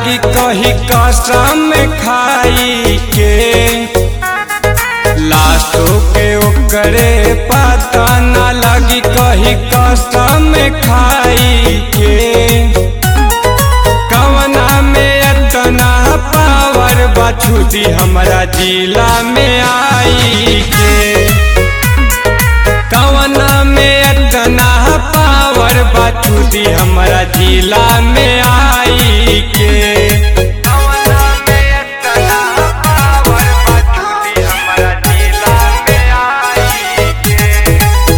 लागी कही कसम खाई के लाशो के ओकरे पता न लगी कही कसम खाई के कवना में इतना पावर बछुदी हमरा जिला में आई के कवना में इतना पावर बछुदी हमरा जिला में आई के कवना में इतना पावर बछुदी हमरा जिला में आई के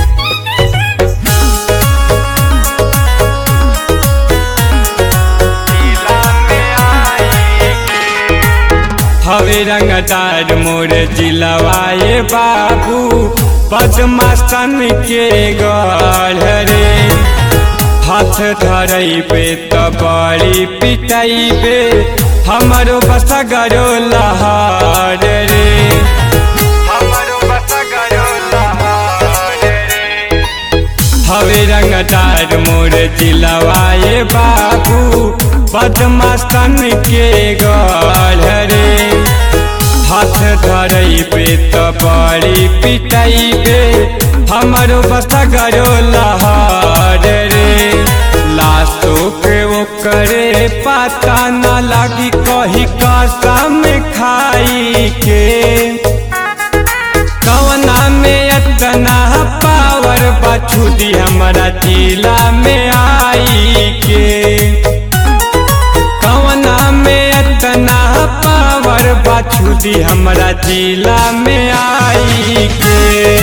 जिला में आई हवे रंगदार मोर जिलवाए बाबू पद्मासन के गढ़ रे हाथ धरैबे त बड़ी पिटैबे हमरो बसगरो लहार रे हमरो बसगरो लहार रे हवे रंगदार मोर जिलवाए बाबू बदमास्तन के गढ़ रे हाथ धरैबे त बड़ी पिटैबे हमरो बसगरो लहार रे लाशो के ओकरे पता न लगी कही कसम खाई के कवना में इतना पावर बछुदी हमरा जिला में आई के कवना में इतना पावर बछुदी हमरा जिला में आई के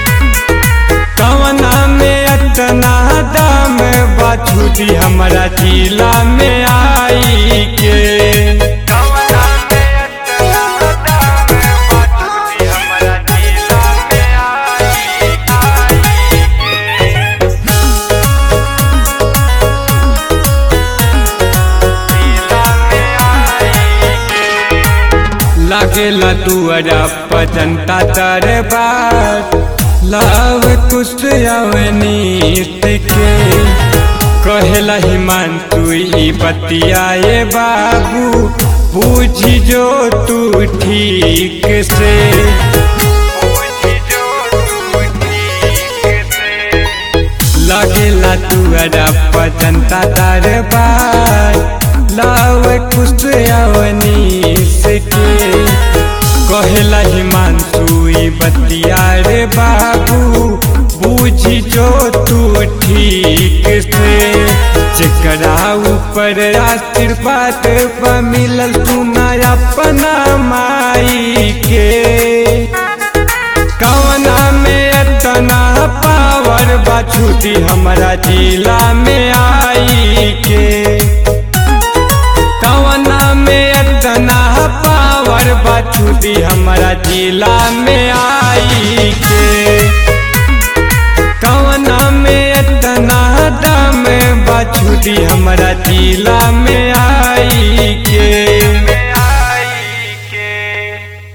कवना में इतना दम बछुदी हमरा जिला में आई के कवना में इतना दम बछुदी हमरा जिला में आई के लागेला तुअरा पजंता दरबार लव कुछ अवनीत के कहेला हिमांतु ई बतियाए बाबू पूछी जो तू ठीक से पूछी जो तू ठीक से लगेला तुअरा पजंता दरबार लाव कुछ अवनी के कहेला हिमांशु ई बतिया रे बाबू बूझी जो तू ठीक से जेकरा ऊपर आशीर्वाद पर मिलल सुना अपना माई के कवना में इतना पावर बछुदी हमरा जिला में आई के कवना में इतना पावर बछुदी हमरा जिला में आई के कवना में इतना दम बछुदी हमरा जिला में